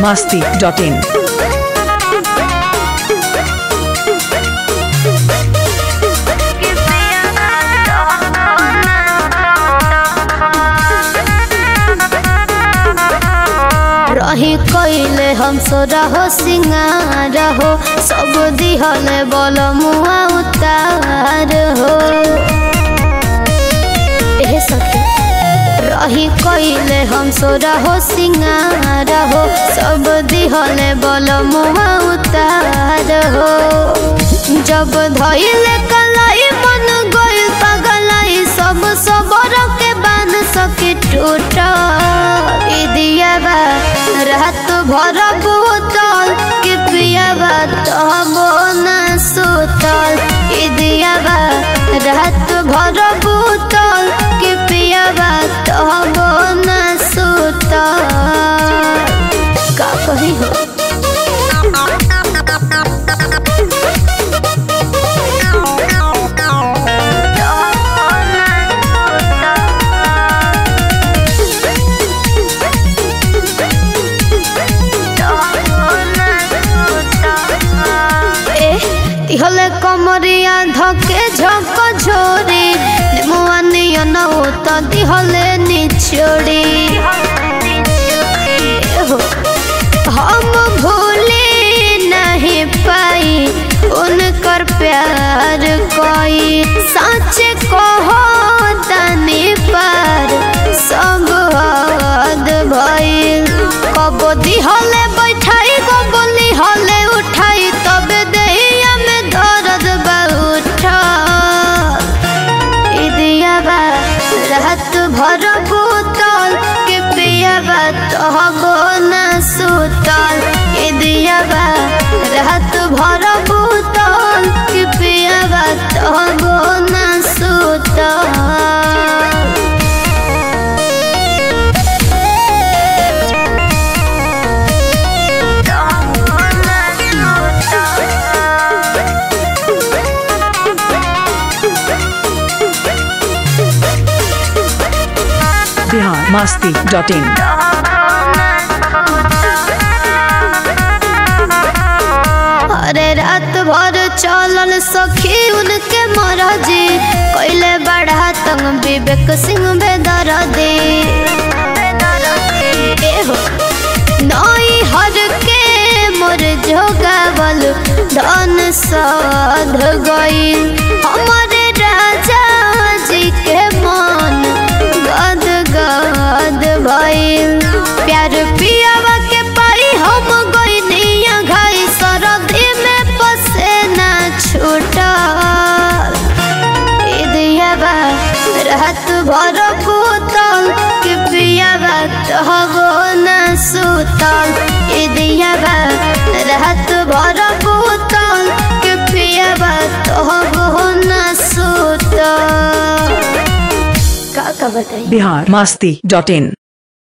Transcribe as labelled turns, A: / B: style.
A: masti.in.
B: रही कइले हम सोरा हो सिंगार हो सब दिहले बल मुआ उतार हो एहे सखी रही कइले हम सोरा हो सिंगार हो सब दिहले बल मुआ उतार हो जब धइले कलाई मन गइल पगलाई सब सबर के बान सके टूट दियाबा रात भर बोतल के पियाबा तबो न सुतल ई दियाबा रात भर बोतल के पियाबा तबो न सुतल का कही हो হলে কমরিয়া ধকে ঝক ঝোরে মুয়া নিয় নৌত দিহলে নিচড়ি हम भूले नहीं पाई उनकर प्यार कोई सच कहो तनी पर सब हद भइल कबो दिहले बैठाई कबोली हले उठाई तबे देहिया में दर्द बा उठा दियाबा रात भर बोतल के पियाबा तहबो न सुतल ए दियाबा रात भर बोतल के पियाबा तहबो न सुतल
A: Bihar masti.in.
B: अरे रात भर चलल सखी उनके मरजी कैले बढ़ा तंग विवेक सिंह बेदर दे एहो नई हर के मोर जोगावल धन साध गई हमारे राजा जी के मन गद गद भइल प्यार पियावा के पाई हम गइनिया घाई सरदी में पसेना छूटल ई दियाबा रात भर बोतल के पियाबा तहबो न सुतल ई दियाबा रात भर बोतल के पियाबा तहबो न सुतल का का बताई
A: Bihar masti.in.